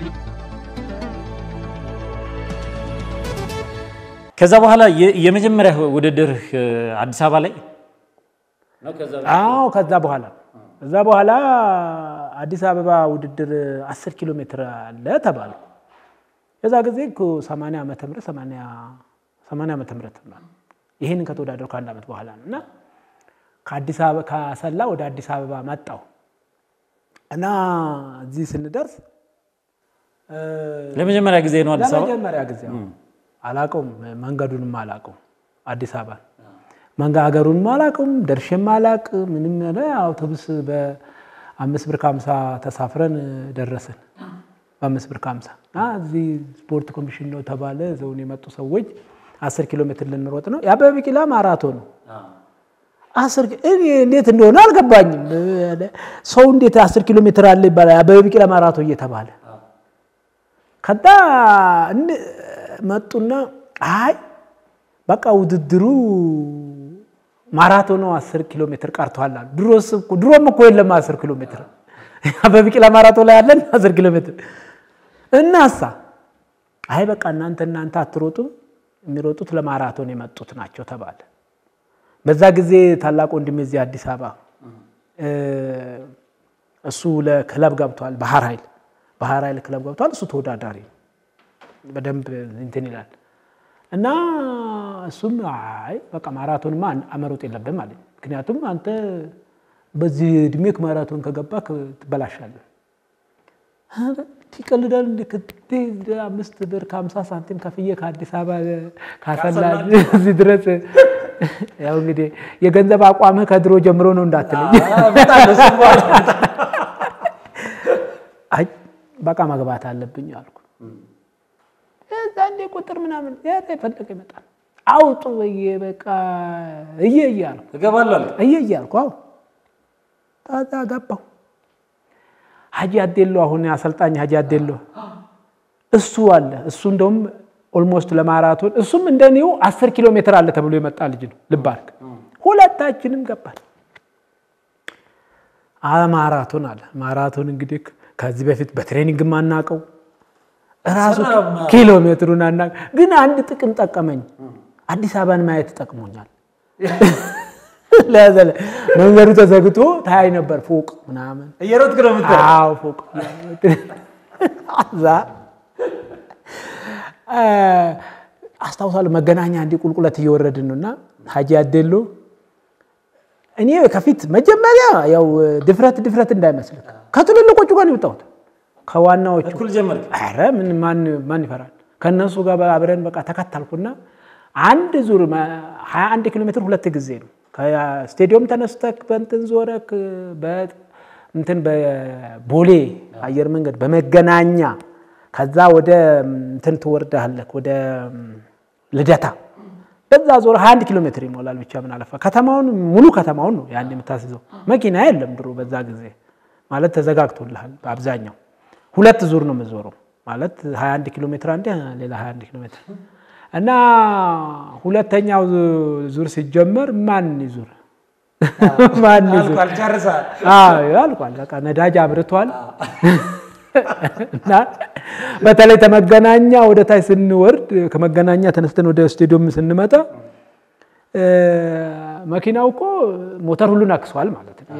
ከዛ በኋላ የ- የመጀመሪያ ውድድር አዲስ አበባ ላይ አዎ ከዛ በኋላ ከዛ በኋላ አዲስ አበባ ውድድር 10 ኪሎ ሜትር አለ ተባሉ። የዛ ጊዜ እኮ 80 ዓመተ ምህረት 80 80 ዓመተ ምህረት ነው። ይሄንን ከተወዳደሩ ከአንድ ዓመት በኋላ ነው እና ከአዲስ አበባ ከአሰላ ወደ አዲስ አበባ መጣው እና እዚህ ስንደርስ እ፣ ለመጀመሪያ ጊዜ ነው አዲስ አበባ ለመጀመሪያ ጊዜ አዎ። አላቀውም፣ መንገዱንም አላቀውም። አዲስ አበባ መንጋ ሀገሩንም አላቀውም፣ ደርሼም አላቅ ምንም ሆነ አውቶቡስ በአምስት ብር ከሀምሳ ተሳፍረን ደረስን። በአምስት ብር ከሀምሳ እና እዚህ ስፖርት ኮሚሽን ነው ተባለ። ዘውን የመጡ ሰዎች አስር ኪሎ ሜትር ልንሮጥ ነው። የአበበ ቢቂላ ማራቶን ነው። አስር ኪ- እኔ እንዴት እንደሆነ አልገባኝም። ሰው እንዴት አስር ኪሎ ሜትር አለ ይባላል። የአበበ ቢቂላ ማራቶን እየተባለ ከዛ እን- መጡና አይ በቃ ውድድሩ ማራቶኑ አስር ኪሎ ሜትር ቀርቷል አሉ። ድሮስ እኮ- ድሮም እኮ የለም አስር ኪሎ ሜትር በቢቂላ ማራቶን ላይ ያለን አስር ኪሎ ሜትር እናሳ አይ በቃ እናንተ እናንተ አትሮጡም፣ የሚሮጡት ለማራቶን የመጡት ናቸው ተባለ። በዛ ጊዜ ታላቅ ወንድሜ እዚህ አዲስ አበባ እ፣ እሱ ለክለብ ገብቷል። ባህር ኃይል ባህር ኃይል ክለብ ገብቷል። እሱ ተወዳዳሪ ነው። በደንብ እንትን ይላል እና እሱም አይ በቃ ማራቶንማ አመሮጥ የለብህም አለኝ። ምክንያቱም አንተ በዚህ እድሜክ ማራቶን ከገባክ ትበላሻለህ። ኧረ ይቀልዳል እንደ ከቴ አምስት ብር ከሀምሳ ሳንቲም ከፍዬ ከአዲስ አበባ ካሰላ እዚህ ድረስ ያው እንግዲህ የገንዘብ አቋምህ ከድሮ ጀምሮ ነው እንዳትለኝ። አይ በቃ መግባት አለብኝ አልኩ። እዛ እንደ ቁጥር ምናምን ያ የፈለገ ይመጣል አውጡ በየ በቃ እየ እያልኩ እገባለሁ አልክ። እየ እያልኩ አዎ ታዛ ገባሁ። ሀጂ አዴሎ አሁን አሰልጣኝ ሀጂ አዴሎ እሱ አለ። እሱ እንደውም ኦልሞስት ለማራቶን እሱም እንደኔው አስር ኪሎ ሜትር አለ ተብሎ የመጣ ልጅ ነው። ልብ አድርግ። ሁለታችንም ገባል። ማራቶን አለ። ማራቶን እንግዲህ ከዚህ በፊት በትሬኒንግ ማናቀው ራሱ ኪሎ ሜትሩን አናውቅ፣ ግን አንድ ጥቅም ጠቀመኝ። አዲስ አበባን ማየት ጠቅሞኛል። ለዘለ መንገዱ ተዘግቶ ታይ ነበር ፎቅ ምናምን እየሮጥክ ነው የምትሄደው? አዎ ፎቅ እዛ አስታውሳለሁ። መገናኛ እንዲህ ቁልቁለት እየወረድን ነው እና ሀጂ አዴሎ እኔ ከፊት መጀመሪያ ያው ድፍረት ድፍረት እንዳይመስልህ ከትልልቆቹ ጋር ነው የወጣሁት ከዋናዎቹ እኩል ጀመርክ? ኧረ ምን ማን ማን ይፈራል? ከነሱ ጋር አብረን በቃ ተከታልኩና አንድ ዙር 21 ኪሎ ሜትር ሁለት ጊዜ ነው። ከስቴዲየም ተነስተክ በእንትን ዞረክ እንትን በቦሌ አየር መንገድ በመገናኛ ከዛ ወደ እንትን ትወርዳለክ ወደ ልደታ በዛ ዞር 21 ኪሎ ሜትር ይሞላል። ብቻ ምን አለፋ ከተማውን ሙሉ ከተማውን ነው ያን የምታስይዘው። መኪና የለም ድሮ በዛ ጊዜ ማለት ተዘጋግቶልሃል በአብዛኛው ሁለት ዙር ነው የምዞረው ማለት 21 ኪሎ ሜትር አንዴ ሌላ 21 ኪሎ ሜትር እና ሁለተኛው ዙር ሲጀመር ማን ይዙር ማን ይዙር አልኳል፣ ጨርሰሃል። አዎ አልቋል። በቃ ነዳጅ አብርቷል። እና በተለይ ከመገናኛ ወደ ታች ስንወርድ ከመገናኛ ተነስተን ወደ ስቴዲየም ስንመጣ መኪናው እኮ ሞተር ሁሉን አክሷል ማለት ነው።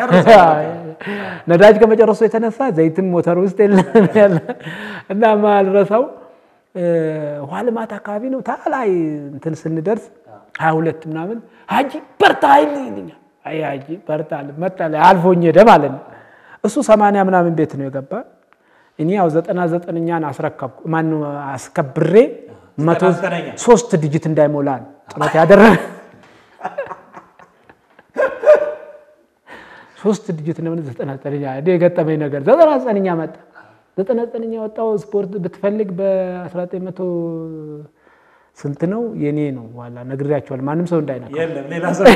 ነዳጅ ከመጨረሱ የተነሳ ዘይትም ሞተር ውስጥ የለም ያለ እና ማልረሳው ውሃ ልማት አካባቢ ነው ታላይ እንትን ስንደርስ ሀያ ሁለት ምናምን ሀጂ በርታ ሀይል ይልኛል። አይ ሀጂ በርታ መጣ አልፎኝ ሄደ ማለት ነው። እሱ ሰማንያ ምናምን ቤት ነው የገባ። እኔ ያው ዘጠና ዘጠነኛን አስረከብኩ ማን አስከብሬ መቶ ሶስት ዲጂት እንዳይሞላ ጥረት ያደረገ ሶስት ዲጂት ነው ዘጠና ዘጠነኛ እንደ የገጠመኝ ነገር ዘጠና ዘጠነኛ መጣ። ዘጠና ዘጠነኛ የወጣው ስፖርት ብትፈልግ በ19 መቶ ስንት ነው የኔ ነው ዋላ ነግሬያቸዋል። ማንም ሰው እንዳይነካ የለም ሌላ ሰው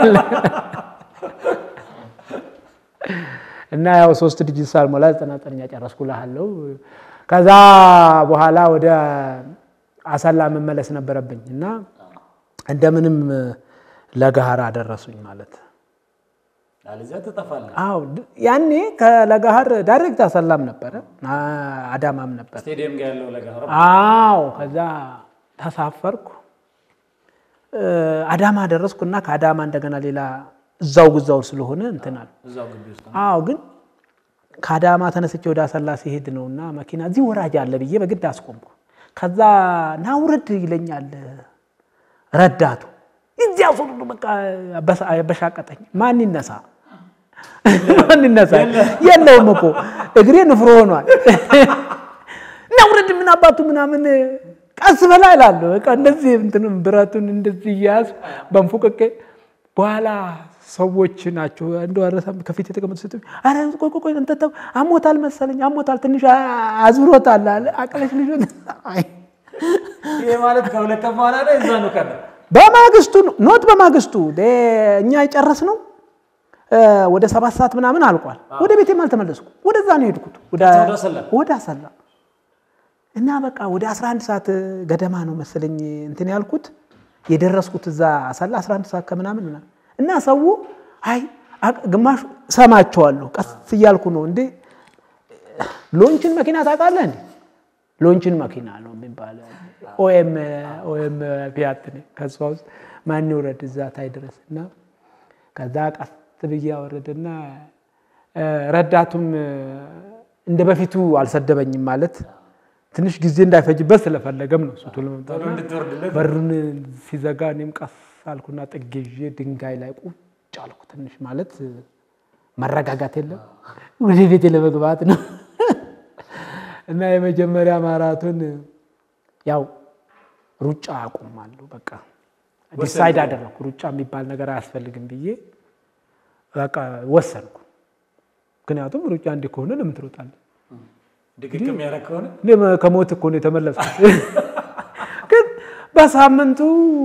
እና ያው ሶስት ዲጂት ሳልሞላ ዘጠና ዘጠነኛ ጨረስኩ እልሃለሁ። ከዛ በኋላ ወደ አሰላ መመለስ ነበረብኝ እና እንደምንም ለገሃር አደረሱኝ ማለት አለዚያ ትጠፋለህ። አዎ ድ- ያኔ ከለጋሃር ዳይሬክት አሰላም ነበረ አ- አዳማም ነበር። ስቴዲየም ጋር ያለው ለጋር አዎ ከዛ ተሳፈርኩ እ፣ አዳማ ደረስኩና ከአዳማ እንደገና ሌላ እዛው ጉዛው ስለሆነ እንትን አለ። እዛው ግቢ ውስጥ ነው። አዎ ግን ከአዳማ ተነስቼ ወደ አሰላ ሲሄድ ነው እና መኪና እዚህ ወራጅ አለ ብዬ በግድ አስቆምኩ። ከዛ ና ውረድ ይለኛል ረዳቱ። እዚያ ሱሩ በቃ አበሳ- አበሻቀጠኝ። ማን ይነሳ ማን ይነሳ? የለውም እኮ እግሬ ንፍሮ ሆኗል። እና ውረድ ምን አባቱ ምናምን ቀስ በላ እላለሁ። በቃ እንደዚህ እንትንም ብረቱን እንደዚህ እያያዝ በንፉቅቄ በኋላ ሰዎች ናቸው እንደ አረሳም ከፊት የተቀመጡ ሴቶች አረ ቆይ ቆይ ቆይ እንትን ተው አሞታል መሰለኝ አሞታል ትንሽ አ- አዝብሮታል አለ አቅለሽ ልጅ አይ ይሄ ማለት ከሁለት ቀን በኋላ ነው እዛ ነው ቀን በማግስቱ ነው ኖት በማግስቱ ደ- እኛ የጨረስነው እ፣ ወደ ሰባት ሰዓት ምናምን አልቋል። ወደ ቤቴም አልተመለስኩም። ወደዛ ነው የሄድኩት ወደ ወደ አሰላ? ወደ አሰላ እና በቃ ወደ 11 ሰዓት ገደማ ነው መሰለኝ እንትን ያልኩት የደረስኩት እዛ አሰላ 11 ሰዓት ከምናምን ምናምን እና ሰው አይ አቅ- ግማሹ ሰማቸዋለሁ ቀስ እያልኩ ነው እንዴ ሎንችን መኪና ታውቃለህ እንዴ ሎንችን መኪና ነው የሚባለው ኦኤም ኦኤም ፊያት ነው ከሷ ውስጥ ማን ይውረድ እዛ ታይ ድረስ እና ከዛ ቀስ ብዬ አወረደና እ፣ ረዳቱም እ፣ እንደ በፊቱ አልሰደበኝም ማለት ትንሽ ጊዜ እንዳይፈጅበት ስለፈለገም ነው እሱ ቶሎ መምጣት ቶሎ እንድትወርድለት በሩን ሲዘጋ እኔም ቀስ አልኩና ጥግ ይዤ ድንጋይ ላይ ቁጭ አልኩ። ትንሽ ማለት መረጋጋት የለም ወደ ቤቴ ለመግባት ነው እና የመጀመሪያ ማራቶን ያው ሩጫ አቁማለሁ። በቃ ዲሳይድ አደረኩ። ሩጫ የሚባል ነገር አያስፈልግም ብዬ በቃ ወሰንኩ። ምክንያቱም ሩጫ እንዲህ ከሆነ ለምን ትሮጣለህ? ድግግ የሚያደርግ ከሆነ እኔ ከሞት እኮ ነው የተመለስኩት። ግን በሳምንቱ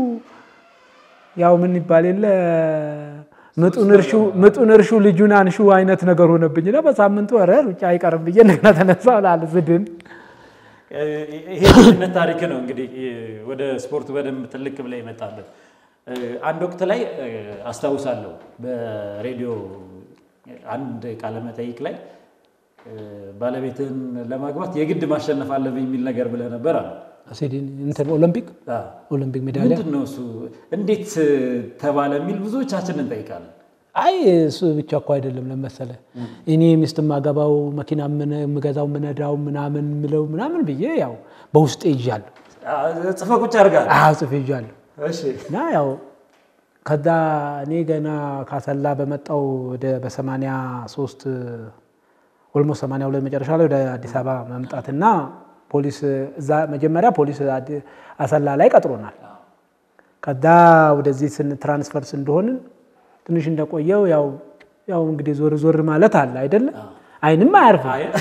ያው ምን ይባል የለ ምጡን እርሹ ምጡን እርሹ ልጁን አንሹ አይነት ነገር ሆነብኝና በሳምንቱ ኧረ ሩጫ አይቀርም ብዬ እንደገና ተነሳሁ እላለሁ ዝድን ይሄ ልጅነት ታሪክ ነው እንግዲህ ወደ ስፖርቱ በደንብ ትልቅ ብላ ይመጣለን። አንድ ወቅት ላይ አስታውሳለሁ በሬዲዮ አንድ ቃለ መጠይቅ ላይ ባለቤትህን ለማግባት የግድ ማሸነፍ አለብኝ የሚል ነገር ብለህ ነበር አለ። ሲድኒ እንትን ኦሎምፒክ ኦሎምፒክ ሜዳሊያ ምንድን ነው እሱ እንዴት ተባለ የሚል ብዙዎቻችን እንጠይቃለን። አይ እሱ ብቻ እኮ አይደለም ለመሰለ እኔ ሚስት ማገባው መኪና የምገዛው ምነዳው ምናምን ምለው ምናምን ብዬ ያው በውስጤ ይዣለሁ። ጽፈህ ቁጭ አድርጋል። አዎ ጽፌ ይዣለሁ እሺ እና ያው ከዛ እኔ ገና ካሰላ በመጣው ወደ በሰማንያ ሶስት ኦልሞስት ሰማንያ ሁለት መጨረሻ ላይ ወደ አዲስ አበባ መምጣትና ፖሊስ እዛ መጀመሪያ ፖሊስ አዲ- አሰላ ላይ ቀጥሮናል። ከዛ ወደዚህ ስን ትራንስፈርስ እንደሆንን ትንሽ እንደቆየው ያው ያው እንግዲህ ዞር ዞር ማለት አለ አይደለ? አይንም አያርፍም አይ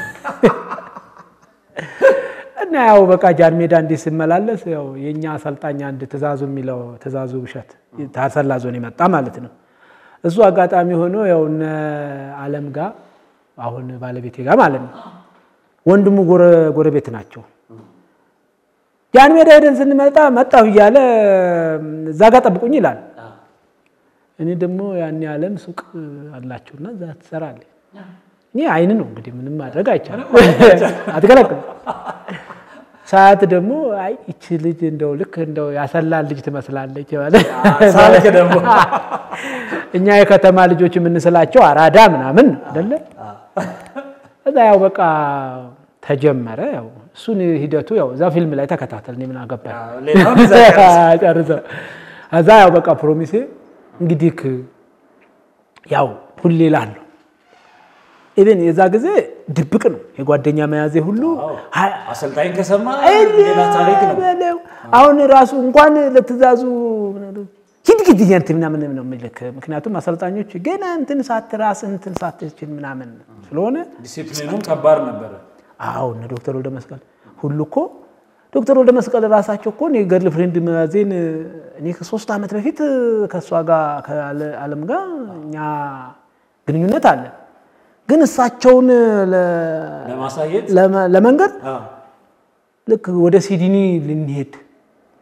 እና ያው በቃ ጃን ሜዳ እንዲህ ስመላለስ ያው የእኛ አሰልጣኝ አንድ ትእዛዙ የሚለው ትእዛዙ ብሸት ታሰላ ዞን የመጣ ማለት ነው። እሱ አጋጣሚ ሆኖ ያው እነ አለም ጋር አሁን ባለቤቴ ጋር ማለት ነው ወንድሙ ጎረ- ጎረቤት ናቸው። ጃን ሜዳ ሄደን ስንመጣ መጣሁ እያለ እዛ ጋር ጠብቁኝ ይላል። እኔ ደግሞ ያኔ አለም ሱቅ አላቸውና እዛ ትሰራለች። እኔ አይን ነው እንግዲህ ምንም ማድረግ አይቻልም፣ አትከለክልም። ሰዓት ደግሞ አይ ይቺ ልጅ እንደው ልክ እንደው ያሰላል ልጅ ትመስላለች ማለት ሳልክ ደግሞ እኛ የከተማ ልጆች የምንስላቸው አራዳ ምናምን ነው አይደለ? እዛ ያው በቃ ተጀመረ። ያው እሱን ሂደቱ ያው እዛ ፊልም ላይ ተከታተል። እኔ ምን አገባኝ ሌላውን እዛ ጨርስ። ጨርሰው እዛ ያው በቃ ፕሮሚሴ እንግዲህ ክ- ያው ሁሌ እላለሁ ኢቨን የዛ ጊዜ ድብቅ ነው የጓደኛ መያዜ ሁሉ ሀ- አሰልጣኝ ከሰማ ሌላ ታሪክ ነው። በለው። አሁን ራሱ እንኳን ለትእዛዙ ሂድ ሂድ እያንት ምናምን ነው የሚልክ። ምክንያቱም አሰልጣኞች ገና እንትን ሳት ራስ እንትን ሳትችል ምናምን ስለሆነ ዲሲፕሊኑም ከባድ ነበረ። አዎ እነ ዶክተር ወልደ መስቀል ሁሉ እኮ ዶክተር ወልደ መስቀል ራሳቸው እኮ እኔ ገርል ፍሬንድ መያዜን እኔ ከሶስት ዓመት በፊት ከእሷ ጋር ከአለም ጋር እኛ ግንኙነት አለ። ግን እሳቸውን ለ- ለማሳየት ለመ- ለመንገድ አዎ። ልክ ወደ ሲድኒ ልንሄድ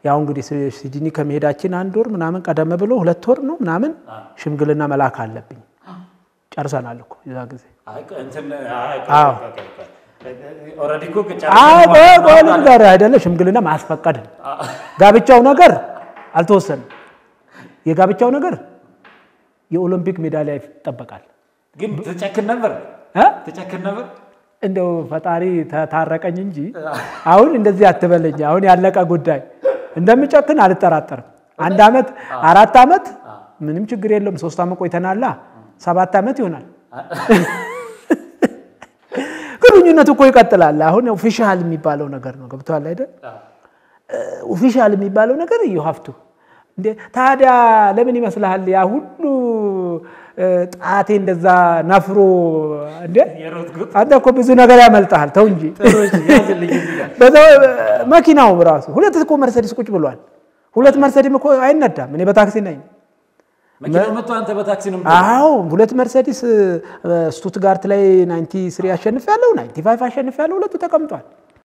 ያው እንግዲህ ሲድኒ ከመሄዳችን አንድ ወር ምናምን ቀደም ብሎ ሁለት ወር ነው ምናምን ሽምግልና መላክ አለብኝ። ጨርሰናል እኮ የዛ ጊዜ። አዎ ኦልሬዲ እኮ ቆልም ጋር አይደለ ሽምግልና ማስፈቀድ ነው። ጋብቻው ነገር አልተወሰንም። የጋብቻው ነገር የኦሎምፒክ ሜዳሊያ ይጠበቃል። ግን ትጨክን ነበር እ? ትጨክን ነበር። እንደው ፈጣሪ ተታረቀኝ እንጂ አሁን እንደዚህ አትበለኝ። አሁን ያለቀ ጉዳይ እንደምጨክን አልጠራጠርም። አንድ ዓመት አራት ዓመት ምንም ችግር የለውም። ሶስት ዓመት ቆይተናላ ሰባት ዓመት ይሆናል። ግንኙነት እኮ ይቀጥላል። አሁን ኦፊሻል የሚባለው ነገር ነው። ገብቶሃል አይደል? ኦፊሻል የሚባለው ነገር ዩሀፍቱ እንዴ ታዲያ ለምን ይመስልሃል ያ ሁሉ ጣቴ እንደዛ ነፍሮ እንዴ የሮጥኩት አንተ እኮ ብዙ ነገር ያመልጣል። ተው እንጂ ያዝልኝ እዚህ ጋር በዛው መኪናው ራሱ ሁለት እኮ መርሰዲስ ቁጭ ብሏል። ሁለት መርሰዲስ እኮ አይነዳም። እኔ በታክሲ ነኝ። መኪናው መጥቶ አንተ በታክሲ ነው አዎ ሁለት መርሰዲስ ስቱትጋርት ላይ 93 አሸንፍ ያለው 95 አሸንፍ ያለው ሁለቱ ተቀምጧል።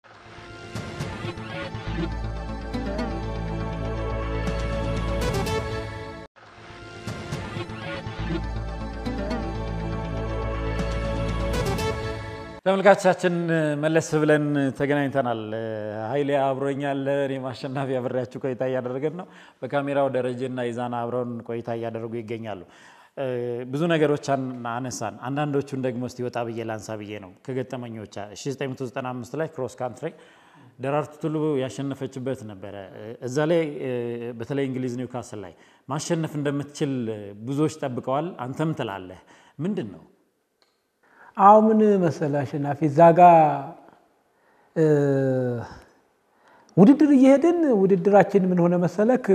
ተመልካቾቻችን መለስ ብለን ተገናኝተናል። ኃይሌ አብሮኛል። እኔም አሸናፊ አብሬያችሁ ቆይታ እያደረገን ነው። በካሜራው ደረጀና ይዛና አብረውን ቆይታ እያደረጉ ይገኛሉ። ብዙ ነገሮች አነሳን። አንዳንዶቹን ደግሞ እስቲ ወጣ ብዬ ላንሳ ብዬ ነው ከገጠመኞች 1995 ላይ ክሮስ ካንትሪ ደራርቱ ቱሉ ያሸነፈችበት ነበረ። እዛ ላይ በተለይ እንግሊዝ ኒውካስል ላይ ማሸነፍ እንደምትችል ብዙዎች ጠብቀዋል። አንተም ትላለህ ምንድን ነው? አሁ ምን መሰለህ አሸናፊ እዛ ጋ ውድድር እየሄድን ውድድራችን ምን ሆነ መሰለክ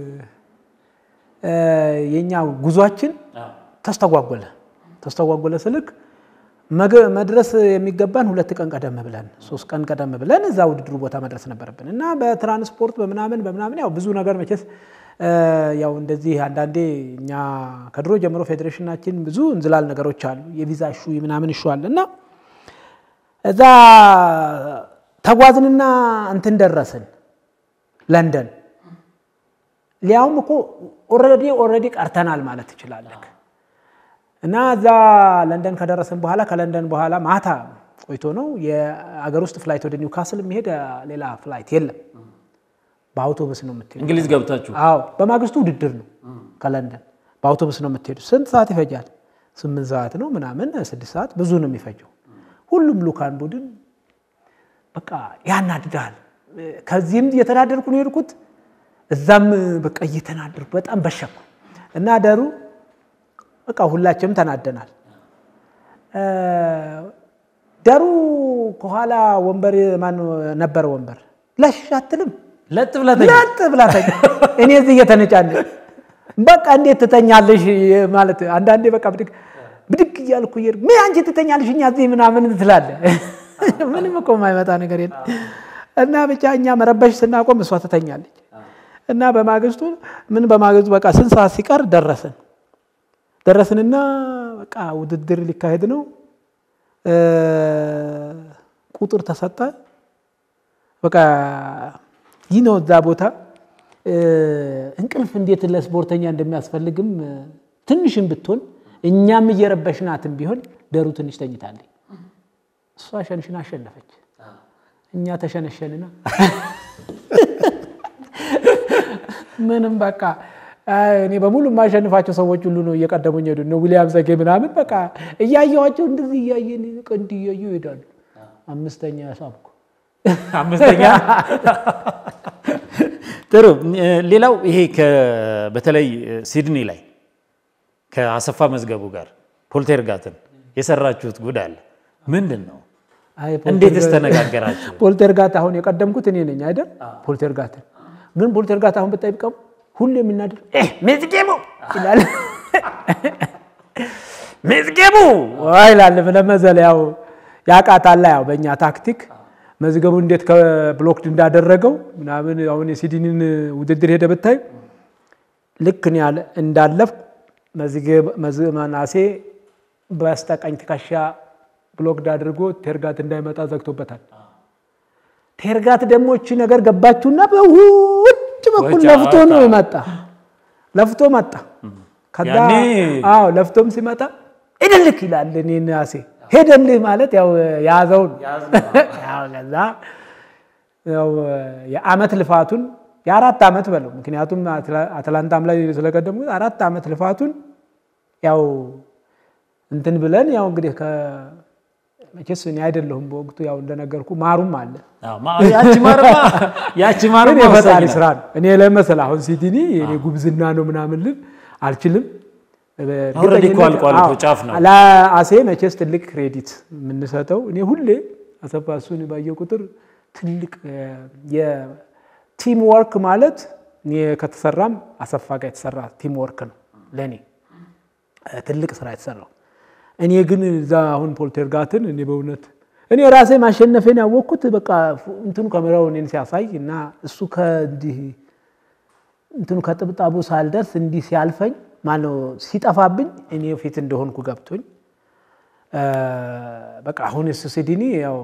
የኛ ጉዟችን ተስተጓጎለ። ተስተጓጎለ ስልክ መድረስ የሚገባን ሁለት ቀን ቀደም ብለን ሶስት ቀን ቀደም ብለን እዛ ውድድሩ ቦታ መድረስ ነበረብን እና በትራንስፖርት በምናምን በምናምን ያው ብዙ ነገር መቼስ ያው እንደዚህ አንዳንዴ እኛ ከድሮ ጀምሮ ፌዴሬሽናችን ብዙ እንዝላል ነገሮች አሉ። የቪዛ እሹ ምናምን እሹ አለ እና እዛ ተጓዝንና እንትን ደረስን ለንደን። ሊያውም እኮ ኦልሬዲ ኦልሬዲ ቀርተናል ማለት ትችላለህ። እና እዛ ለንደን ከደረስን በኋላ ከለንደን በኋላ ማታ ቆይቶ ነው የአገር ውስጥ ፍላይት ወደ ኒውካስል የሚሄድ ሌላ ፍላይት የለም። በአውቶቡስ ነው የምትሄዱ። እንግሊዝ ገብታችሁ አዎ፣ በማግስቱ ውድድር ነው ከለንደን በአውቶቡስ ነው የምትሄዱ። ስንት ሰዓት ይፈጃል? ስምንት ሰዓት ነው ምናምን ስድስት ሰዓት ብዙ ነው የሚፈጀው። ሁሉም ልኡካን ቡድን በቃ ያናድዳል። ከዚህም እየተናደድኩ ነው የሄድኩት፣ እዛም በቃ እየተናደድኩ በጣም በሸኩ እና ደሩ በቃ ሁላችንም ተናደናል። ደሩ ከኋላ ወንበር ማን ነበረ ወንበር ለሽ አትልም ለጥ ብለህ ለጥ ብላ ተኛ። እኔ እዚህ እየተነጫነ በቃ እንዴት ትተኛለሽ ማለት አንዳንዴ በቃ ብድግ ብድግ እያልኩ እየሄድኩ ምን አንቺ ትተኛለሽ እኛ እዚህ ምናምን ትላለህ። ምንም እኮ የማይመጣ ነገር የለም። እና ብቻ እኛ መረበሽ ስናቆም እሷ ትተኛለች። እና በማግስቱ ምን በማግስቱ በቃ ስንት ሰዓት ሲቀር ደረስን ደረስንና በቃ ውድድር ሊካሄድ ነው። ቁጥር ተሰጠ። በቃ ይህ ነው እዛ ቦታ እንቅልፍ እንዴት ለስፖርተኛ እንደሚያስፈልግም ትንሽም ብትሆን እኛም እየረበሽናትም ቢሆን ደሩ ትንሽ ተኝታለች። እሷ ሸንሽን አሸነፈች፣ እኛ ተሸነሸንና ምንም በቃ እኔ በሙሉ የማሸንፋቸው ሰዎች ሁሉ ነው እየቀደሙኝ ሄዱ። እነ ዊሊያም ዘጌ ምናምን በቃ እያየኋቸው እንደዚህ እያየን እንዲህ እያዩ ይሄዳሉ። አምስተኛ ሳብኩ። አምስተኛ ጥሩ። ሌላው ይሄ በተለይ ሲድኒ ላይ ከአሰፋ መዝገቡ ጋር ፖልቴርጋትን የሰራችሁት ጉድ አለ። ምንድን ነው? እንዴትስ ተነጋገራችሁ? ፖልቴርጋት አሁን የቀደምኩት እኔ ነኝ አይደል? ፖልቴርጋትን ግን ፖልቴርጋት አሁን ብጠይቀው ሁሉ የሚናደር መዝገቡ ይላል። መዝገቡ ይላል ለመዘለ ያው ያቃታላ ያው በእኛ ታክቲክ መዝገቡ እንዴት ከብሎክድ እንዳደረገው ምናምን አሁን የሲድኒን ውድድር ሄደ ብታይ ልክ እኔ እንዳለፍኩ መናሴ በስተቀኝ ትከሻ ብሎክድ አድርጎ ቴርጋት እንዳይመጣ ዘግቶበታል። ቴርጋት ደግሞ እቺ ነገር ገባችሁና በውድ በውጭ በኩል ውጭ ለፍቶ ነው አወጣ። መጣ። ለፍቶ መጣ። ከዛ ያኔ- አዎ ለፍቶም ሲመጣ ሄደልክ ይላል። እኔ ናሴ ሄደልህ ማለት ያው የያዘውን ያው ከዛ ያው የአመት ልፋቱን የአራት ዓመት በለው ምክንያቱም አትላ- አትላንታም ላይ ስለቀደሙት አራት ዓመት ልፋቱን ያው እንትን ብለን ያው እንግዲህ መቼስ እኔ አይደለሁም በወቅቱ ያው እንደነገርኩ ማሩም አለ አዎ፣ ማ- ያቺ ማርማ ያቺ ማርማ ግን የፈጣሪ ወሳኝ ናት። ስራ ነው። እኔ ለመሰል አሁን ሲቲኒ የኔ ጉብዝና ነው ምናምን ልል አልችልም። ኦልሬዲ እኮ አልቋል እኮ ጫፍ ነው። ለአሴ መቼስ ትልቅ ክሬዲት የምንሰጠው እኔ ሁሌ አሰፋ እሱን ባየ ቁጥር ትልቅ የቲም ወርክ ማለት እኔ ከተሰራም አሰፋ ጋር የተሰራ ቲም ወርክ ነው ለእኔ ትልቅ ስራ የተሰራው። እኔ ግን እዛ አሁን ፖልተርጋትን እኔ በእውነት እኔ ራሴ ማሸነፌን ያወቅኩት በቃ እንትኑ ካሜራው እኔን ሲያሳይ እና እሱ ከእንዲህ እንትኑ ከጥብጣቡ ሳልደርስ እንዲህ ሲያልፈኝ ማነው ሲጠፋብኝ እኔ ፊት እንደሆንኩ ገብቶኝ በቃ አሁን እሱ ሲድኒ ያው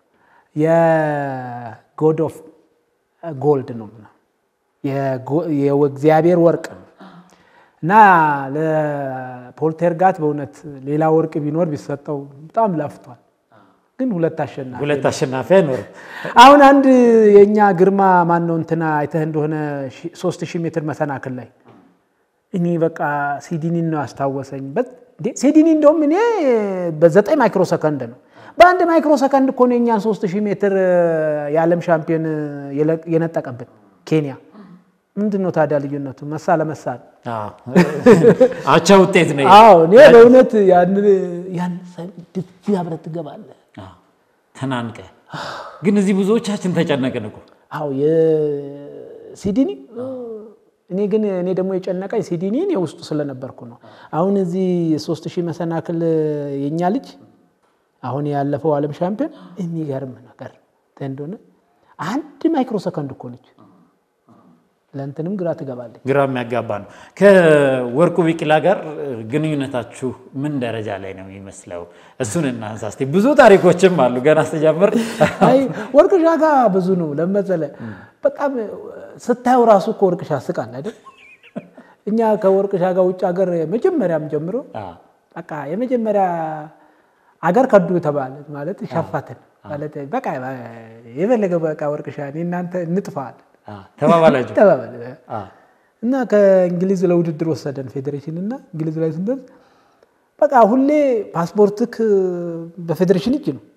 የጎድ ኦፍ ጎልድ ነው የእግዚአብሔር ወርቅ ነው እና ለፖልተርጋት በእውነት ሌላ ወርቅ ቢኖር ቢሰጠው በጣም ለፍቷል። ግን ሁለት አሸናፊ ሁለት አሸናፊ አይኖርም። አሁን አንድ የእኛ ግርማ ማን ነው እንትና አይተህ እንደሆነ ሶስት ሺህ ሜትር መሰናክል ላይ እኔ በቃ ሲዲኒን ነው ያስታወሰኝ። ሲዲኒ እንደውም እኔ በዘጠኝ ማይክሮ ሰከንድ ነው በአንድ ማይክሮ ሰከንድ እኮ ነው የእኛን ሶስት ሺህ ሜትር የዓለም ሻምፒዮን የነጠቀብን ኬንያ። ምንድን ነው ታዲያ ልዩነቱ? መሳ ለመሳ ነው። አቻ ውጤት ነው። አዎ እኔ በእውነት ያን ድፊ አብረህ ትገባለህ ተናንቀ ግን እዚህ ብዙዎቻችን ተጨነቅን እኮ። አዎ የሲዲኒ እኔ ግን እኔ ደግሞ የጨነቀኝ ሲዲኒ እኔ ውስጡ ስለነበርኩ ነው። አሁን እዚህ ሶስት ሺህ መሰናክል የእኛ ልጅ አሁን ያለፈው ዓለም ሻምፒዮን የሚገርም ነገር እንደሆነ አንድ ማይክሮ ሰከንድ እኮ ነች። ለእንትንም ግራ ትገባለች። ግራ የሚያጋባ ነው። ከወርቁ ቢቂላ ጋር ግንኙነታችሁ ምን ደረጃ ላይ ነው የሚመስለው? እሱን እናንሳ እስኪ። ብዙ ታሪኮችም አሉ ገና ስትጀምር። አይ ወርቅሻ ጋር ብዙ ነው ለመሰለ በጣም ስታየው ራሱ እኮ ወርቅሻ ስቃል አይደል? እኛ ከወርቅሻ ጋር ውጭ ሀገር መጀመሪያም ጀምሮ በቃ የመጀመሪያ አገር ከዱ ተባለ ማለት ሸፋትን ማለት በቃ የፈለገ በቃ ወርቅሻ እኔ እናንተ እንጥፋለን ተባባላችሁ ተባባል እና ከእንግሊዝ ለውድድር ወሰደን ፌዴሬሽን እና እንግሊዝ ላይ ስንደርስ በቃ ሁሌ ፓስፖርትክ በፌዴሬሽን እጅ ነው።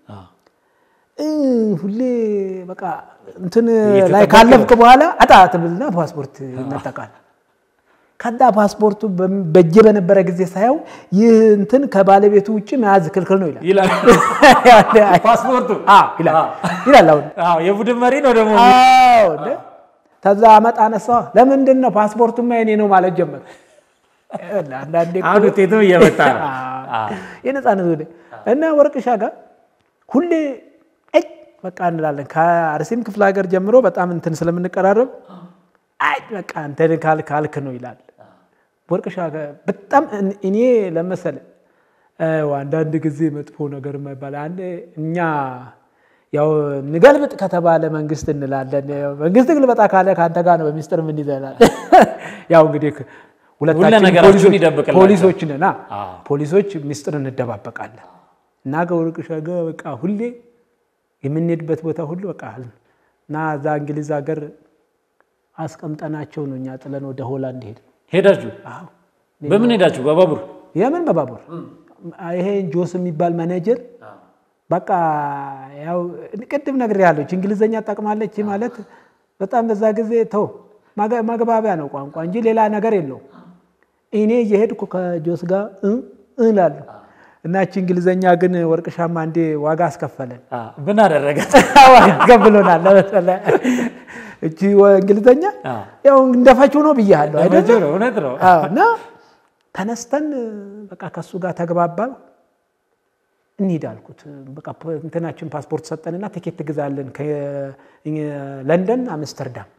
ሁሌ በቃ እንትን ላይ ካለፍክ በኋላ አጣ ትብልና ፓስፖርት ይነጠቃል። ከዛ ፓስፖርቱ በእጄ በነበረ ጊዜ ሳየው ይህ እንትን ከባለቤቱ ውጭ መያዝ ክልክል ነው ይላል ይላል ፓስፖርቱ ይላል። አሁን የቡድን መሪ ነው ደግሞ ከዛ አመጣ አነሳ። ለምንድን ነው ፓስፖርቱማ የኔ ነው ማለት ጀመር። አንዳንዴ አሁን ውጤቱ እየመጣ ነው የነፃነት ወደ እና ወርቅሻ ጋር ሁሌ አይ በቃ እንላለን። ከአርሲም ክፍለ ሀገር ጀምሮ በጣም እንትን ስለምንቀራረብ አይ በቃ እንትን ካልክ ካልክ ነው ይላል። ወርቅሻ ጋር በጣም እኔ ለመሰለ አንዳንድ ጊዜ መጥፎ ነገር የማይባል አንድ እኛ ያው ንገልብጥ ከተባለ መንግስት እንላለን። መንግስት ግልበጣ ካለ ከአንተ ጋር ነው በሚስጥር ምን ይዘናል። ያው እንግዲህ ሁለታችን ፖሊሶች ነና ፖሊሶች ሚስጥር እንደባበቃለን እና ከወርቅሻ ጋር በቃ ሁሌ የምንሄድበት ቦታ ሁሉ በቃ እና እዛ እንግሊዝ ሀገር አስቀምጠናቸው ነው እኛ ጥለን ወደ ሆላንድ ሄድ ሄዳችሁ በምን ሄዳችሁ? በባቡር የምን በባቡር ይሄ ጆስ የሚባል ማኔጀር በቃ ያው ቅድም ነግሬሃለሁ፣ እንግሊዘኛ ጠቅማለች ማለት በጣም በዛ ጊዜ ተው ማግባቢያ ነው ቋንቋ እንጂ ሌላ ነገር የለው። እኔ እየሄድኩ ከጆስ ጋር እላለሁ እና እቺ እንግሊዘኛ ግን ወርቅሻማ አንዴ ዋጋ አስከፈለን። ምን አደረጋት? አስከፍሎናል። ለመሰለ እቺ እንግሊዘኛ ያው እንደፈችው ነው ብያለሁ አይደል? እውነት ነው። እና ተነስተን በቃ ከሱ ጋር ተግባባ። እንሂድ አልኩት። በቃ እንትናችን ፓስፖርት ሰጠንና ቲኬት ትግዛለን ከለንደን አምስተርዳም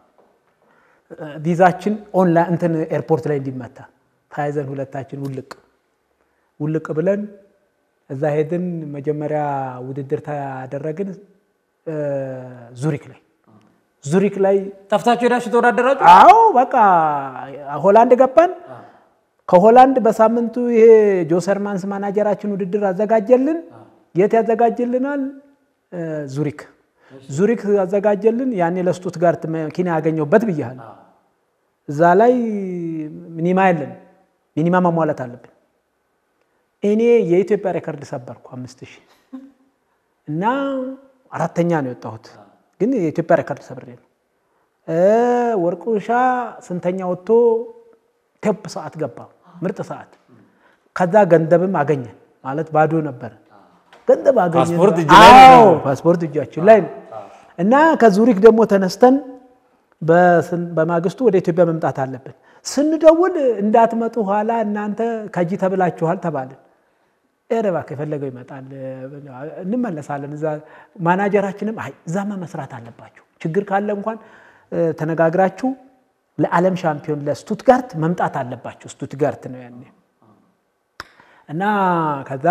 ቪዛችን ኦንላይን እንትን ኤርፖርት ላይ እንዲመታ ተያይዘን ሁለታችን ውልቅ ውልቅ ብለን እዛ ሄድን። መጀመሪያ ውድድር ታደረግን ዙሪክ ላይ ዙሪክ ላይ ጠፍታችሁ ሄዳችሁ ተወዳደራችሁ? አዎ በቃ ሆላንድ ገባን። ከሆላንድ በሳምንቱ ይሄ ጆሰርማንስ ማናጀራችን ውድድር አዘጋጀልን። የት ያዘጋጅልናል? ዙሪክ ዙሪክ አዘጋጀልን። ያኔ ለስቱትጋርት መኪና ያገኘሁበት ብያለሁ። እዛ ላይ ሚኒማ የለን፣ ሚኒማ ማሟላት አለብን። እኔ የኢትዮጵያ ሬከርድ ሰበርኩ አምስት ሺህ እና አራተኛ ነው የወጣሁት፣ ግን የኢትዮጵያ ሬከርድ ሰብሬ ነው። ወርቁሻ ስንተኛ ወጥቶ ቴፕ ሰዓት ገባ፣ ምርጥ ሰዓት። ከዛ ገንዘብም አገኘን ማለት ባዶ ነበረ። ገንዘብ አገኘን። ፓስፖርት እጅ ላይ ነው። አዎ ፓስፖርት እጃችን ላይ ነው። እና ከዙሪክ ደግሞ ተነስተን በስን- በማግስቱ ወደ ኢትዮጵያ መምጣት አለብን። ስንደውል እንዳትመጡ ኋላ እናንተ ከጂ ተብላችኋል ተባልን። ኧረ እባክህ የፈለገው ይመጣል እንመለሳለን። እዛ ማናጀራችንም አይ እዛማ መስራት አለባችሁ ችግር ካለ እንኳን እ፣ ተነጋግራችሁ ለዓለም ሻምፒዮን ለስቱትጋርት መምጣት አለባችሁ። ስቱትጋርት ነው ያኔ እና ከዛ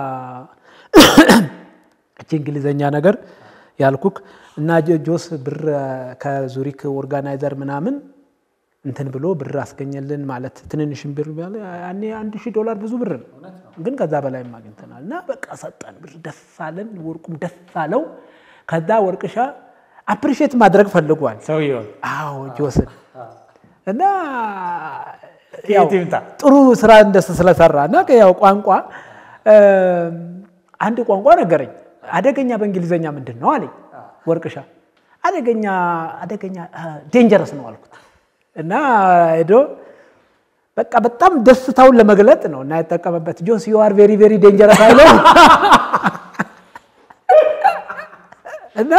እቺ እንግሊዘኛ ነገር ያልኩክ እና ጆ- ጆስ ብር ከዙሪክ ኦርጋናይዘር ምናምን እንትን ብሎ ብር አስገኘልን ማለት ትንንሽም ብር ቢያለ ያኔ አንድ ሺህ ዶላር ብዙ ብር ነው፣ ግን ከዛ በላይም አግኝተናል። እና በቃ ሰጠን ብር ደስ አለን፣ ወርቁም ደስ አለው። ከዛ ወርቅሻ አፕሪሼት ማድረግ ፈልጓል። ሰውየው አዎ ጆስን እና ከየት ያው ይምጣ? ጥሩ ስራ እንደስ ስለሰራ እና ያው ቋንቋ እ፣ አንድ ቋንቋ ነገረኝ። አደገኛ በእንግሊዘኛ ምንድን ነው አለኝ ወርቅሻ። አደገኛ አደገኛ ዴንጀረስ ነው አልኩት እና ሄዶ በቃ በጣም ደስታውን ለመግለጥ ነው እና የተጠቀመበት ጆስ ዩ አር ቬሪ ቬሪ ዴንጀረስ አይለው እና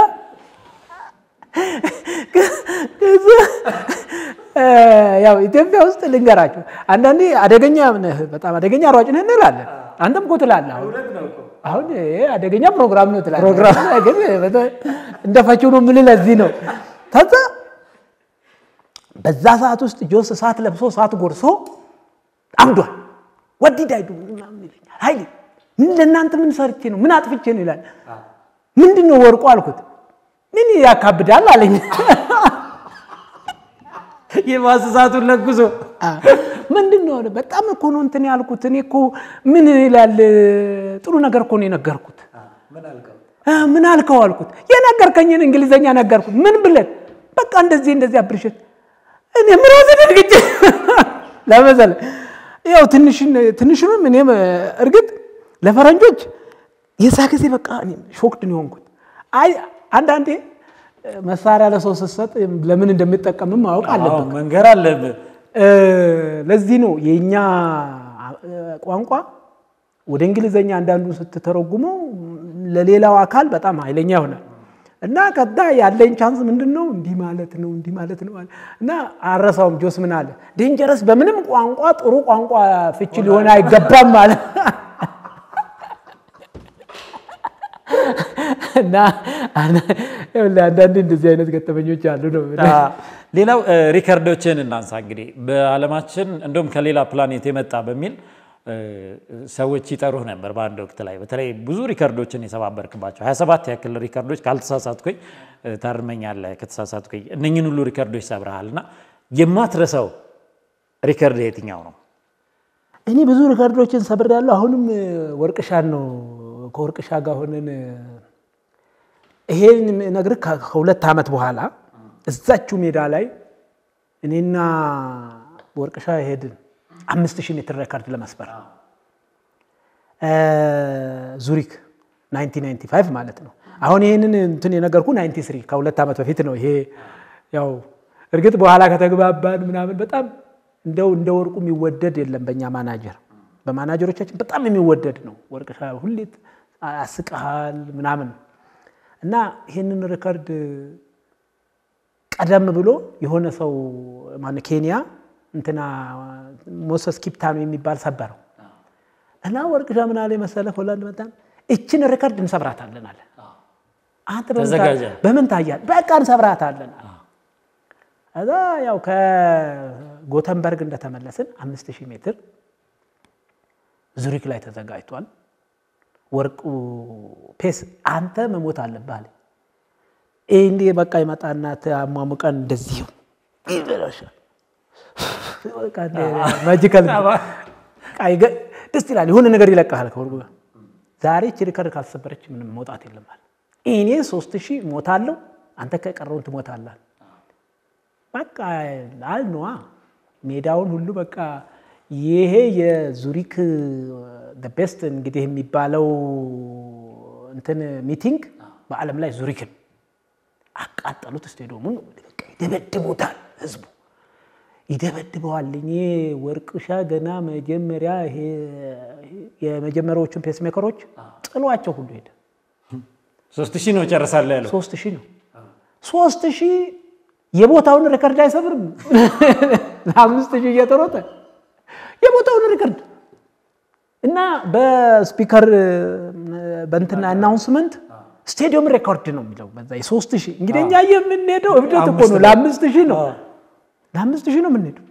ከዛ እ፣ ያው ኢትዮጵያ ውስጥ ልንገራችሁ አንዳንዴ አደገኛ ነህ በጣም አደገኛ ሯጭ ነህ እንላለን። አንተም እኮ ትላለህ። አሁን አሁን ይሄ አደገኛ ፕሮግራም ነው ትላለህ። ፕሮግራም ግን በተ- እንደ ፈቺው ነው የምልህ ለዚህ ነው። ከዛ በዛ ሰዓት ውስጥ ጆስ እሳት ለብሶ እሳት ጎርሶ አምዷል። ወዲድ አይዱ ምናምን ይለኛል። ኃይሌ ምን ለእናንተ ምን ሰርቼ ነው ምን አጥፍቼ ነው ይላል። ምንድን ነው ወርቁ አልኩት። ምን ያካብዳል አለኝ። የማስሳቱን ለጉዞ ምንድን ነው አለ። በጣም እኮ ነው እንትን ያልኩት። እኔ እኮ ምን ይላል ጥሩ ነገር እኮ ነው የነገርኩት። አ፣ ምን አልከው አልኩት። የነገርከኝን እንግሊዘኛ ነገርኩት። ምን ብለን በቃ እንደዚህ እንደዚህ አፕሪሼት እኔ ምራዘ ደንግጬ ለመሰለ ያው ትንሽን ትንሽንም እኔም እርግጥ ለፈረንጆች የዛ ጊዜ በቃ እኔም ሾክድ ነው የሆንኩት። አይ አንዳንዴ መሳሪያ ለሰው ስትሰጥ ለምን እንደሚጠቀምም ማወቅ አለብን። አዎ፣ መንገር አለብህ። እ፣ ለዚህ ነው የእኛ እ፣ ቋንቋ ወደ እንግሊዘኛ አንዳንዱ ስትተረጉመው ለሌላው አካል በጣም ኃይለኛ ይሆናል እና ከዛ ያለኝ ቻንስ ምንድን ነው እንዲህ ማለት ነው እንዲህ ማለት ነው አለ። እና አረሳውም ጆስ ምን አለ ዴንጀረስ በምንም ቋንቋ ጥሩ ቋንቋ ፍቺ ሊሆን አይገባም ማለት እና አንዳንዴ እንደዚህ አይነት ገጠመኞች አሉ ነው የምልህ። ሌላው እ፣ ሪከርዶችን እናንሳ። እንግዲህ በዓለማችን እንደውም ከሌላ ፕላኔት የመጣ በሚል እ፣ ሰዎች ይጠሩህ ነበር በአንድ ወቅት ላይ በተለይ ብዙ ሪከርዶችን የሰባበርክባቸው 27 ያክል ሪከርዶች ካልተሳሳትኩኝ እ፣ ታርመኛለህ ከተሳሳትኩኝ እነኝን ሁሉ ሪከርዶች ሰብረሃል እና የማትረሳው ሪከርድ የትኛው ነው? እኔ ብዙ ሪከርዶችን ሰብሬያለሁ። አሁንም እ፣ ወርቅሻን ነው ከወርቅሻ ጋር ሆነን እ፣ ይሄን ነግርህ ከ- ከሁለት ዓመት በኋላ እዛችው ሜዳ ላይ እኔና ወርቅሻ ሄድን አምስት ሺህ ሜትር ሬከርድ ለመስበር እ፣ ዙሪክ 1995 ማለት ነው። አሁን ይህንን እንትን የነገርኩ 93 ከሁለት ዓመት በፊት ነው። ይሄ ያው እርግጥ በኋላ ከተግባባን ምናምን በጣም እንደው እንደ ወርቁ የሚወደድ የለም በእኛ ማናጀር፣ በማናጀሮቻችን በጣም የሚወደድ ነው ወርቅሻ። ሁሌ አስቀሃል ምናምን እና ይህንን ሪከርድ ቀደም ብሎ የሆነ ሰው ማነው ኬንያ እንትና ሞሰስ ኪፕታኖ የሚባል ሰበረው እና ወርቅሻ ምን አለ መሰለህ ሆላንድ መጣን እችን ሪከርድ እንሰብራታለን አለ። አንተ በምን ታ- ተዘጋጀ? በምን ታያል? በቃ እንሰብራታለን አለ። እዛ ያው ከጎተንበርግ እንደተመለስን አምስት ሺህ ሜትር ዙሪክ ላይ ተዘጋጅቷል። ወርቁ ፔስ አንተ መሞት አለብህ አለኝ። እንዴ በቃ ይመጣና አሟሙቀን እንደዚህ ይበላሻል። ማጂካል ደስ ይላል። የሆነ ነገር ይለቃል ከወርጉ ጋር ዛሬ ቺ ሪከርድ ካልተሰበረች ምንም መውጣት የለም አለ። እኔ ሶስት ሺህ ሞታለሁ፣ አንተ ከቀረውን ትሞታለህ። በቃ አልነዋ ሜዳውን ሁሉ በቃ ይሄ የዙሪክ ቤስት እንግዲህ የሚባለው እንትን ሚቲንግ በዓለም ላይ ዙሪክን አቃጠሉት። ስቴዲየሙን ይደበድቡታል፣ ህዝቡ ይደበድበዋል። እኔ ወርቅሻ ገና መጀመሪያ ይሄ የመጀመሪያዎቹን ፔስሜከሮች ጥሏቸው ሁሉ ሄደ። ሶስት ሺህ ነው ጨርሳለሁ ያለው። ሶስት ሺህ ነው ሶስት ሺህ የቦታውን ሪከርድ አይሰብርም። አምስት ሺህ እየተሮጠ የቦታውን ሪከርድ እና በስፒከር በእንትና አናውንስመንት ስቴዲየም ሬኮርድ ነው የሚለው በዛ የሶስት ሺህ እንግዲህ እኛ የምንሄደው እብደት እኮ ነው። ለአምስት ሺህ ነው ለአምስት ሺህ ነው የምንሄደው።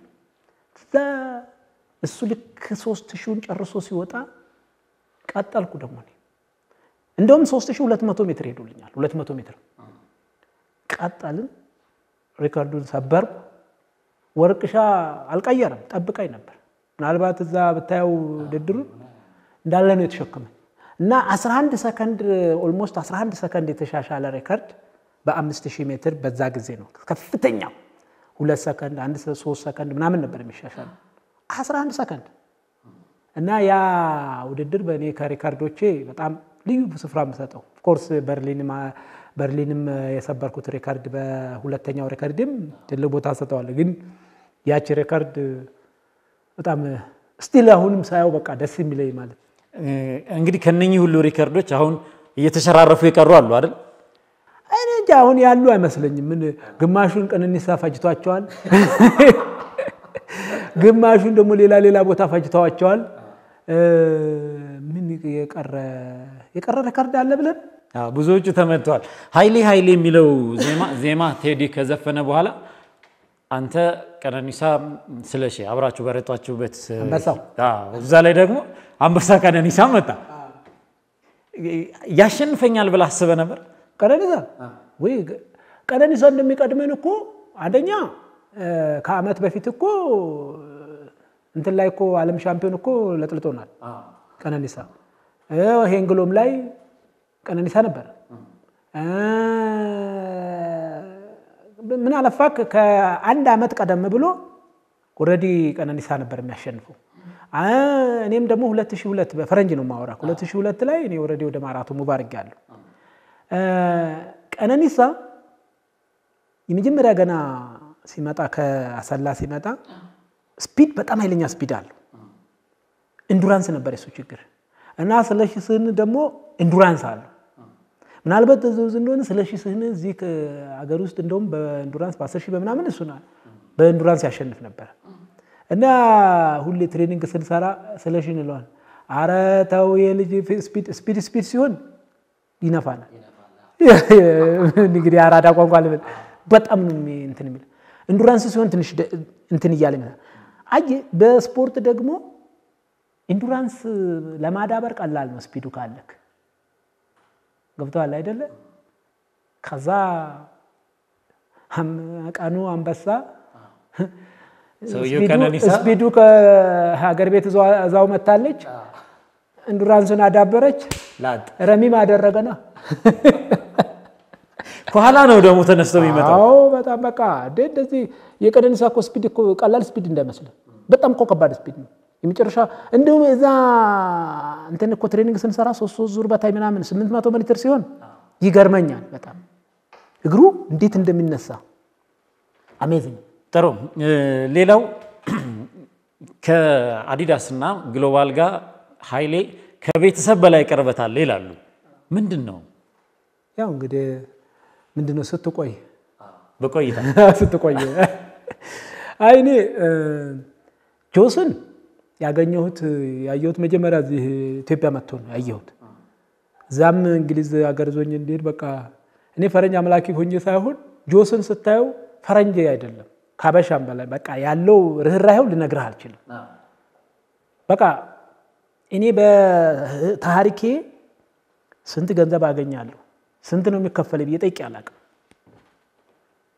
እሱ ልክ ሶስት ሺውን ጨርሶ ሲወጣ ቀጠልኩ ደግሞ እኔ እንደውም ሶስት ሺህ ሁለት መቶ ሜትር ሄዱልኛል። ሁለት መቶ ሜትር ቀጠልን። ሪከርዱን ሰበርኩ። ወርቅሻ አልቀየረም፣ ጠብቃኝ ነበር። ምናልባት እዛ ብታየው ውድድሩን እንዳለ ነው የተሸከመኝ እና 11 ሰከንድ ኦልሞስት 11 ሰከንድ የተሻሻለ ሬከርድ በአምስት ሺህ ሜትር በዛ ጊዜ ነው ከፍተኛው። ሁለት ሰከንድ አንድ ሶስት ሰከንድ ምናምን ነበር የሚሻሻለው 11 ሰከንድ እና ያ ውድድር በእኔ ከሪከርዶቼ በጣም ልዩ ስፍራ የምሰጠው ኦፍኮርስ በርሊንም የሰበርኩት ሬከርድ በሁለተኛው ሬከርድም ትልቅ ቦታ ሰጠዋለሁ። ግን ያቺ ሬከርድ በጣም ስቲል አሁንም ሳየው በቃ ደስ የሚለኝ ማለት እንግዲህ ከነኚህ ሁሉ ሪከርዶች አሁን እየተሸራረፉ የቀሩ አሉ አይደል? እኔ እንጃ አሁን ያሉ አይመስለኝም። ምን ግማሹን ቀነኒሳ ፈጅቷቸዋል፣ ግማሹን ደግሞ ሌላ ሌላ ቦታ ፈጅተዋቸዋል። ምን የቀረ የቀረ ሬከርድ አለ ብለን ብዙዎቹ ተመትተዋል። ኃይሌ ኃይሌ የሚለው ዜማ ቴዲ ከዘፈነ በኋላ አንተ ቀነኒሳ ስለሺ አብራችሁ በረጧችሁበት አንበሳው እዛ ላይ ደግሞ አንበሳ ቀነኒሳ መጣ። ያሸንፈኛል ብለህ አስበህ ነበር? ቀነኒሳ ወይ ቀነኒሳ እንደሚቀድመን እኮ አንደኛ ከዓመት በፊት እኮ እንትን ላይ እኮ ዓለም ሻምፒዮን እኮ ለጥልጦናል ቀነኒሳ። ሄንግሎም ላይ ቀነኒሳ ነበር። ምን አለፋክ ከአንድ ዓመት ቀደም ብሎ ኦልሬዲ ቀነኒሳ ነበር የሚያሸንፈው። እኔም ደግሞ 2002 በፈረንጅ ነው የማወራ 2002 ላይ እኔ ኦልሬዲ ወደ ማራቶ ሙባርግ ያለሁ ቀነኒሳ የመጀመሪያ ገና ሲመጣ ከአሰላ ሲመጣ ስፒድ በጣም ኃይለኛ ስፒድ አለው። ኢንዱራንስ ነበር የሱ ችግር እና ስለሺ ስህን ደግሞ ኢንዱራንስ አለው። ምናልባት እዚህ እንደሆነ ስለሺ ስህን እዚህ ሀገር ውስጥ እንደውም በኢንዱራንስ በአስር ሺህ በምናምን እሱ በኢንዱራንስ ያሸንፍ ነበር እና ሁሌ ትሬኒንግ ስንሰራ ስለሺ እንለዋል፣ አረ ተው የልጅ ስፒድ ስፒድ ሲሆን ይነፋናል። እንግዲህ አራዳ ቋንቋ ልበል በጣም ነው እንትን የሚል ኢንዱራንስ ሲሆን ትንሽ እንትን እያለ ይመጣል። አይ በስፖርት ደግሞ ኢንዱራንስ ለማዳበር ቀላል ነው ስፒዱ ካለክ ገብተዋል አይደለ? ከዛ ቀኑ አንበሳ ስፒዱ ከሀገር ቤት እዛው መታለች። ኢንዱራንሱን አዳበረች። ረሚም አደረገና ከኋላ ነው ደግሞ ተነስቶ የሚመጣው። አዎ በጣም በቃ እንደዚህ የቀነኒሳ እኮ ስፒድ እኮ ቀላል ስፒድ እንዳይመስልህ በጣም እኮ ከባድ ስፒድ ነው። የመጨረሻ እንዲሁም እዛ እንትን እኮ ትሬኒንግ ስንሰራ ሶስት ሶስት ዙር በታይ ምናምን ስምንት መቶ ሜትር ሲሆን ይገርመኛል በጣም እግሩ እንዴት እንደሚነሳ አሜዚንግ። ጥሩ። ሌላው ከአዲዳስ እና ግሎባል ጋር ኃይሌ ከቤተሰብ በላይ ቅርበት አለ ይላሉ። ምንድን ነው? ያው እንግዲህ ምንድን ነው ስትቆይ በቆይታ ስትቆይ አይ እኔ ጆስን ያገኘሁት ያየሁት መጀመሪያ እዚህ ኢትዮጵያ መጥቶ ነው ያየሁት። እዛም እንግሊዝ ሀገር ዞኝ እንዲሄድ በቃ እኔ ፈረንጅ አምላኪ ሆኜ ሳይሆን ጆስን ስታየው ፈረንጅ አይደለም ካበሻም በላይ በቃ ያለው ርኅራኄው ልነግርህ አልችልም። በቃ እኔ በታሪኬ ስንት ገንዘብ አገኛለሁ ስንት ነው የሚከፈል ብዬ ጠይቄ አላውቅም።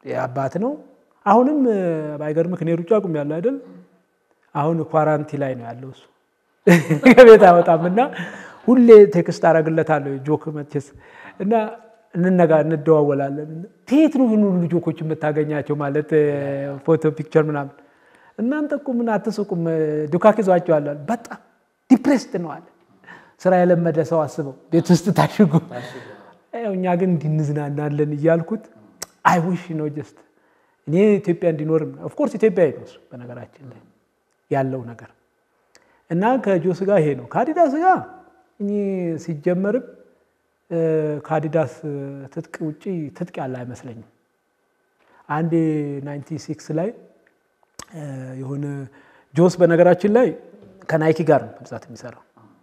የአባት ነው። አሁንም ባይገርምህ እኔ ሩጫ ቁም ያለው አይደል አሁን ኳራንቲ ላይ ነው ያለው እሱ ከቤት አይወጣም እና ሁሌ ቴክስት አደርግለታለሁ ጆክ መቼስ እና እንነጋ እንደዋወላለን። ከየት ነው ይህን ሁሉ ጆኮች የምታገኛቸው? ማለት ፎቶ ፒክቸር ምናምን እናንተ እኮ ምን አትስቁም? ዱካክ ይዟቸዋል። በጣም ዲፕሬስድ ነው አለ። ስራ የለመደ ሰው አስበው ቤት ውስጥ ታሽጉ። እኛ ግን እንዲንዝናናለን እያልኩት አይ ዊሽ ነው ጀስት እኔ ኢትዮጵያ እንዲኖርም ኦፍኮርስ ኢትዮጵያ ነው እሱ በነገራችን ላይ ያለው ነገር እና ከጆስ ጋር ይሄ ነው። ከአዲዳስ ጋር እኔ ሲጀመርም ከአዲዳስ ትጥቅ ውጭ ትጥቅ ያለ አይመስለኝም። አንድ ናይንቲ ሲክስ ላይ የሆነ ጆስ በነገራችን ላይ ከናይኪ ጋር ነው በብዛት የሚሰራው።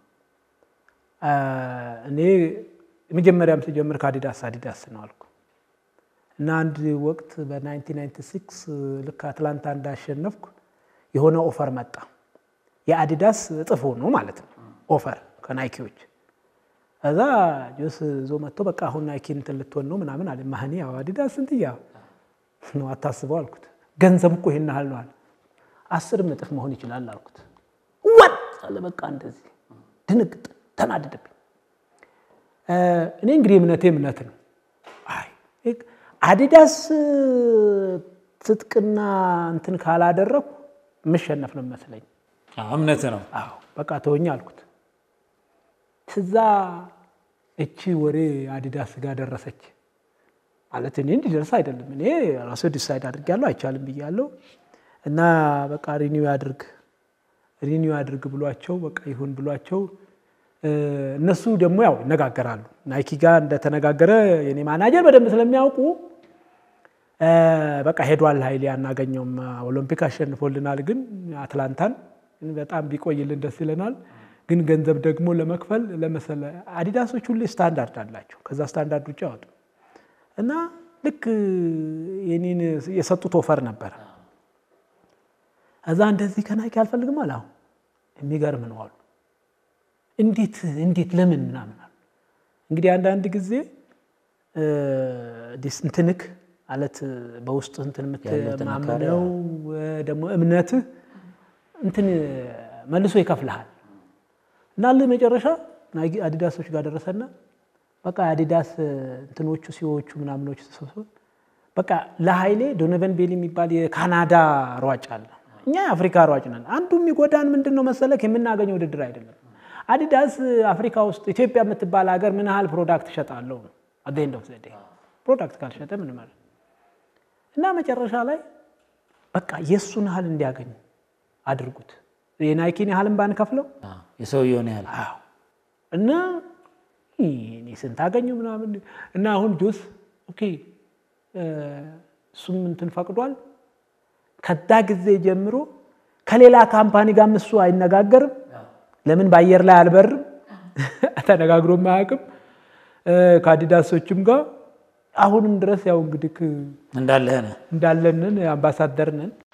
እኔ የመጀመሪያም ስጀምር ከአዲዳስ አዲዳስ ነው አልኩ እና አንድ ወቅት በ1996 ልክ አትላንታ እንዳሸነፍኩ የሆነ ኦፈር መጣ። የአዲዳስ እጥፍ ሆኖ ማለት ነው ኦፈር ከናይኪዎች። እዛ ጆስ ዞ መጥቶ በቃ አሁን ናይኪ እንትን ልትሆን ነው ምናምን አለ። ማህኒ ያው አዲዳስ ስንትያ ነው አታስበው አልኩት። ገንዘብ እኮ ይሄን ያህል ነው አለ። አስርም እጥፍ መሆን ይችላል አልኩት። ወጥ አለ በቃ እንደዚህ ድንግጥ ተናደደብኝ። እኔ እንግዲህ እምነቴ እምነት ነው። አይ አዲዳስ ትጥቅና እንትን ካላደረኩ የምሸነፍ ነው መስለኝ። እምነት ነው። አዎ በቃ ተወኝ አልኩት። ትዛ እቺ ወሬ አዲዳስ ጋር ደረሰች ማለት እኔ እንዲደርስ አይደለም እኔ ራሱ ዲሳይድ አድርጌያለሁ፣ አይቻልም ብያለሁ። እና በቃ ሪኒው ያድርግ ሪኒው ያድርግ ብሏቸው በቃ ይሁን ብሏቸው እነሱ ደግሞ ያው ይነጋገራሉ። ናይኪ ጋር እንደተነጋገረ የኔ ማናጀር በደንብ ስለሚያውቁ በቃ ሄዷል ኃይሌ አናገኘውም። ኦሎምፒክ አሸንፎልናል፣ ግን አትላንታን በጣም ቢቆይልን ደስ ይለናል። ግን ገንዘብ ደግሞ ለመክፈል ለመሰለ አዲዳሶች ሁሌ ስታንዳርድ አላቸው። ከዛ ስታንዳርድ ውጭ ያወጡ እና ልክ የኔን የሰጡት ኦፈር ነበረ። እዛ እንደዚህ ከናይኪ አልፈልግም አለ። አሁን የሚገርም ነው አሉ። እንዴት እንዴት ለምን ምናምን አሉ። እንግዲህ አንዳንድ ጊዜ እንትንክ ማለት በውስጥ እንትን የምትማምነው ደግሞ እምነትህ እንትን መልሶ ይከፍልሃል እና መጨረሻ አዲዳሶች ጋር ደረሰና በቃ አዲዳስ እንትኖቹ ሲዎቹ ምናምኖቹ ተሰብስበው በቃ ለኃይሌ ዶኖቨን ቤሊ የሚባል የካናዳ ሯጭ አለ። እኛ የአፍሪካ ሯጭ ነን። አንዱ የሚጎዳን ምንድን ነው መሰለክ የምናገኘው ውድድር አይደለም። አዲዳስ አፍሪካ ውስጥ ኢትዮጵያ የምትባል ሀገር ምን ያህል ፕሮዳክት እሸጣለሁ ነው አደንድ ኦፍ ዘዴ ፕሮዳክት ካልሸጠ ምን ማለት እና መጨረሻ ላይ በቃ የእሱን ያህል እንዲያገኝ አድርጉት። የናይኪን ያህልን ባንከፍለው የሰውየውን ያህል እና እኔ ስንት አገኘው ምናምን እና አሁን ጆስ ኦኬ እሱም እንትን ፈቅዷል። ከዛ ጊዜ ጀምሮ ከሌላ ካምፓኒ ጋርም እሱ አይነጋገርም። ለምን በአየር ላይ አልበርም፣ ተነጋግሮም አያውቅም። ከአዲዳሶችም ጋር አሁንም ድረስ ያው እንግዲህ እንዳለህ ነህ እንዳለንን አምባሳደር ነን።